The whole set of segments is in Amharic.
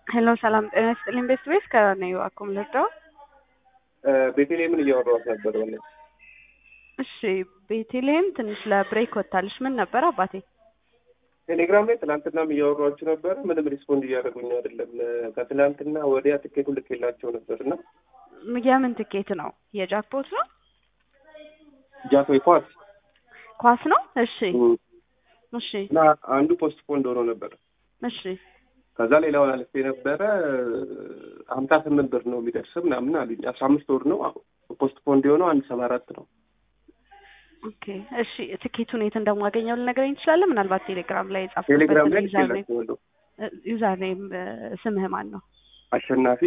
ሄሎ ሰላም ጤና ይስጥልኝ። ቤት ቤት ከነዩ አኩም ልርዳው። ቤተልሔምን እያወራኋት ነበር። ሆነ እሺ ቤተልሔም ትንሽ ለብሬክ ወጥታለች። ምን ነበር አባቴ? ቴሌግራም ላይ ትናንትናም እያወሯችሁ ነበረ። ምንም ሪስፖንድ እያደረጉኝ አይደለም። ከትናንትና ወዲያ ትኬቱን ልኬላቸው ነበር እና የምን ትኬት ነው? የጃክፖት ነው? ጃቶ ኳስ ኳስ ነው? እሺ እሺ እና አንዱ ፖስት ፖንድ ሆኖ ነበር። እሺ ከዛ ሌላውን አልፌ ነበረ ሀምሳ ስምንት ብር ነው የሚደርስ ምናምን አሉኝ። አስራ አምስት ወር ነው ፖስት ፖንድ የሆነው አንድ ሰባ አራት ነው። ኦኬ እሺ ትኬቱን የት እንደማገኘው ልነግረኝ ትችላለህ? ምናልባት ቴሌግራም ላይ ቴሌግራም ላይ የጻፍኩበት ልኬላቸዋለሁ። ዩዘር ኔም ስምህ ማን ነው? አሸናፊ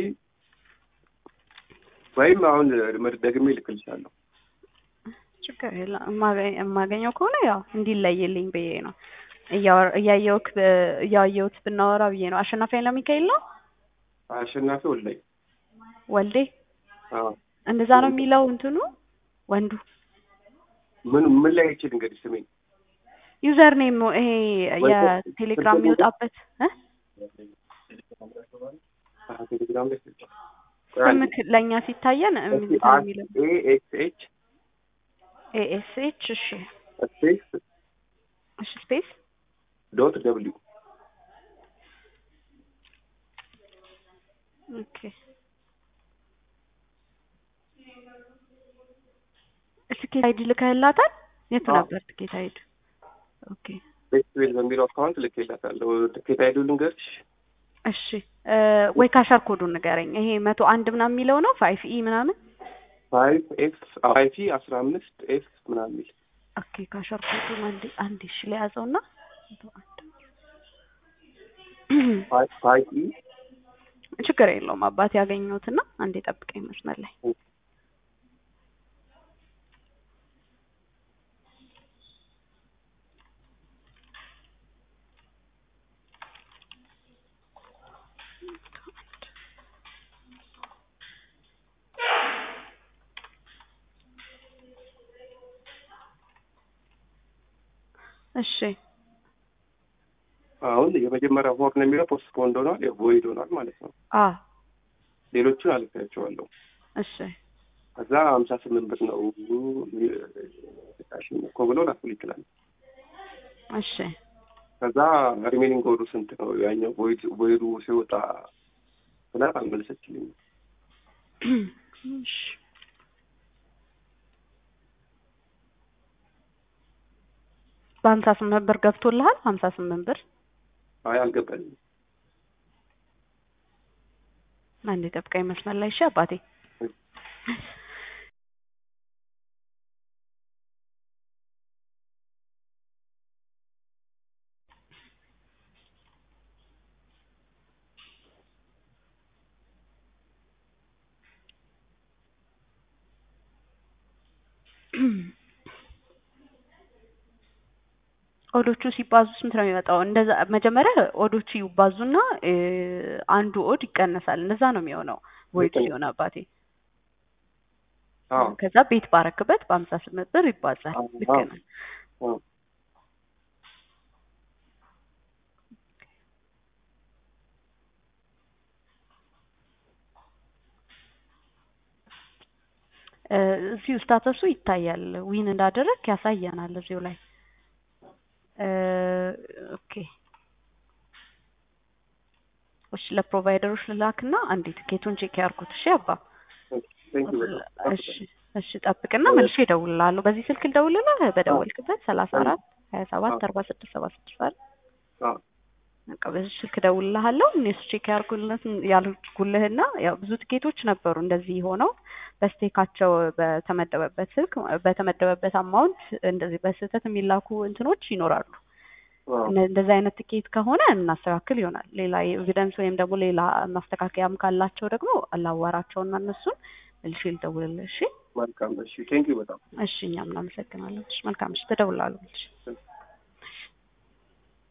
ወይም አሁን ደግሜ ልክልሻለሁ። ችግር የለም የማገኝ- የማገኘው ከሆነ ያው እንዲለይልኝ ብዬ ነው እያወር- እያየሁክ ብ- እያየሁት ብናወራ ብዬ ነው። አሸናፊ ኃይለሚካኤል ነው አሸናፊ ወላይ ወልዴ አዎ። እንደዛ ነው የሚለው እንትኑ ወንዱ ምን ምን ላይ ይችል እንግዲህ ስሜን ዩዘር ኔም ይሄ ወይ- የቴሌግራም የሚወጣበት እ? አዎ፣ ቴሌግራም ላይ ስምክ ለእኛ ሲታየን ምንድን ነው የሚለው ኤኤክስኤች ኤኤስኤች እሺ ስፔስ እሺ ስፔስ ዶት ደብሊው ኦኬ ትኬት አይዲ ልከህላታል? የቱ አዎ። ነበር ትኬት አይዲ? ኦኬ ፌስቲቬል በሚለው አካውንት ልኬላታለሁ። ትኬት አይዱ ልንገርሽ እሺ እ ወይ ካሻር ኮዱን ንገረኝ። ይሄ መቶ አንድ ምናምን የሚለው ነው ፋይፍ ኢ ምናምን። ፋይቭ ኤፍ ፋይቭ ኢ አስራ አምስት ኤፍ ምናምን የሚል ኦኬ ካሻር ኮዱን አንዴ አንዴ እሺ ለያዘውና መቶ አንድ ፋይቭ ፋይቭ ኢ ችግር የለውም አባት ያገኘሁትና አንዴ ጠብቀኝ መስመር ላይ እሺ አሁን የመጀመሪያ ሆር ነው የሚለው ፖስት ፖንድ ሆኗል፣ የቮይድ ሆኗል ማለት ነው። አ ሌሎቹን አልፌያቸዋለሁ። እሺ ከዛ ሀምሳ ስምንት ብር ነው እኮ ብሎ ላኩል ይችላል። እሺ ከዛ ሪሜኒንግ ኮዱ ስንት ነው ያኛው ቮይድ ቮይዱ ሲወጣ ብላ አልመለሰችልኝም። እሺ በሀምሳ ስምንት ብር ገብቶልሃል? ሀምሳ ስምንት ብር አይ አልገባኝም። አንዴ ጠብቀኝ መስመር ላይ እሺ አባቴ ኦዶቹ ሲባዙ ስንት ነው የሚመጣው? እንደዛ መጀመሪያ ኦዶቹ ይባዙና እ አንዱ ኦድ ይቀነሳል። እንደዛ ነው የሚሆነው ወይድ ልክ ነው። ሲሆን አባቴ። አዎ ከዛ ቤት ባረክበት በሀምሳ ስምንት ብር ይባዛል። አዎ፣ ልክ አዎ። ነህ። አዎ። እ እዚሁ ስታተሱ ይታያል። ዊን እንዳደረግ ያሳየናል እዚሁ ላይ እ ኦኬ እሺ ለፕሮቫይደሮች ልላክና አንዴ ትኬቱን ቼክ ያርኩት። እሺ አባ ቴንክ ዩ በጣም እሺ እሺ ጠብቅና መልሼ እደውልልሃለሁ። በዚህ ስልክ ልደውልልህ በደወልክበት ሰላሳ አራት ሀያ ሰባት አርባ ስድስት ሰባ ስድስት አይደል? አዎ በቃ በዚህ ስልክ እደውልልሃለሁ። እነሱ ቼክ ያርጉልህ ያልኩልህና ያው ብዙ ትኬቶች ነበሩ እንደዚህ ሆነው በስቴካቸው በተመደበበት ስልክ በተመደበበት አማውንት እንደዚህ በስህተት የሚላኩ እንትኖች ይኖራሉ። አዎ እነ- እንደዚህ አይነት ትኬት ከሆነ እናስተካክል ይሆናል። ሌላ ኤቪደንስ ወይም ደግሞ ሌላ ማስተካከያም ካላቸው ደግሞ አላዋራቸውና እነሱን መልሼ ልደውልልህ። እሺ መልካም እሺ ቴንክ ዩ በጣም እሺ፣ እኛም እናመሰግናለን። እሺ፣ መልካም እሺ፣ ትደውላለሁ። እሺ